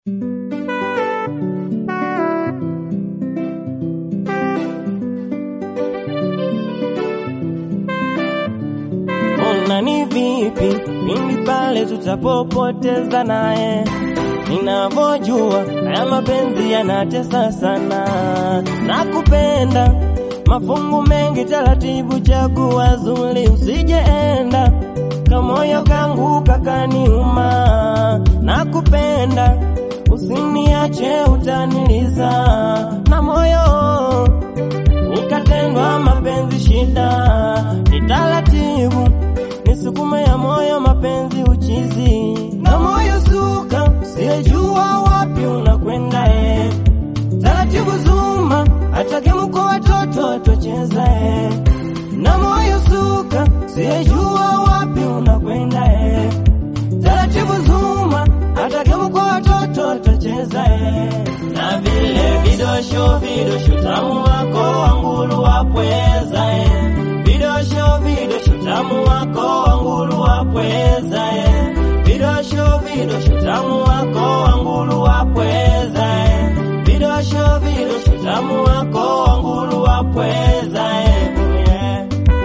Ona ni vipi pindi pale tutapopoteza naye, ninavyojua haya mapenzi yanatesa sana. Nakupenda mafungu mengi, taratibu, chagua zuri, usijeenda kamoyo kangu kakaniuma. Nakupenda usiniache, utaniliza na moyo nikatendwa mapenzi shida, ni taratibu nisukume ya moyo mapenzi uchizi na moyo suka, siyejua wapi unakwenda e, taratibu zuma atake mko watoto watocheza e, na moyo suka, siyejua wapi unakwenda e, taratibu zuma atake mko watoto watocheza e, na vile vidosho vidosho tamu wako wangulu wapweza e, vidosho vidosho tamu wako wangulu wapweza e, vidosho vidosho tamu wako wangulu wapweza e, vidosho vidosho tamu wako wangulu wapweza e, yeah.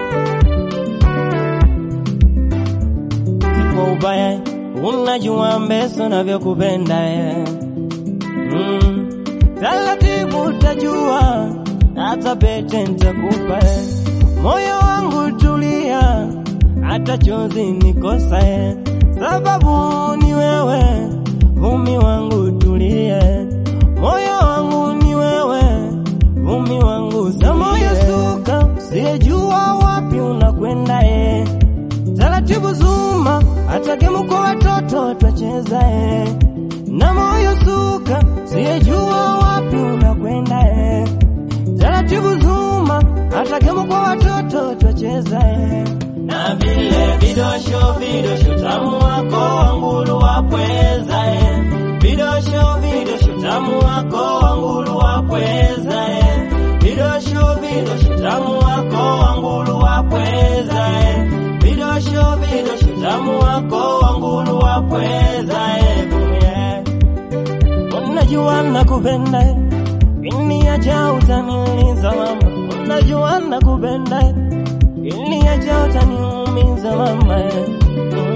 Kwa ubaya unajua mbeso navyokupenda eh. Mm. Taratibu utajua hata pete nitakupa eh. Moyo wangu tulia, hata chozi nikosa eh. Sababu ni wewe, vumi wangu tulie, moyo wangu ni wewe, vumi wangu sa moyo suka, siyejua wapi unakwenda eh. Taratibu zuma, atake mko watoto twacheza eh. Na moyo suka, siyejua wapi unakwenda eh. Taratibu zuma, atake mko watoto twacheza eh. Na vile vidosho vidosho tamu wako wangulu wapweza eh. Vidosho vidosho tamu wako wangulu wapweza eh. Vidosho vidosho tamu wako wangulu wapweza eh. Vidosho vidosho tamu wako wangulu wapweza eh. yeah. Unajua nakupenda eh. Iliniacha utaniliza mama, unajua nakupenda eh. Iliniacha utaniumiza mama eh. mm.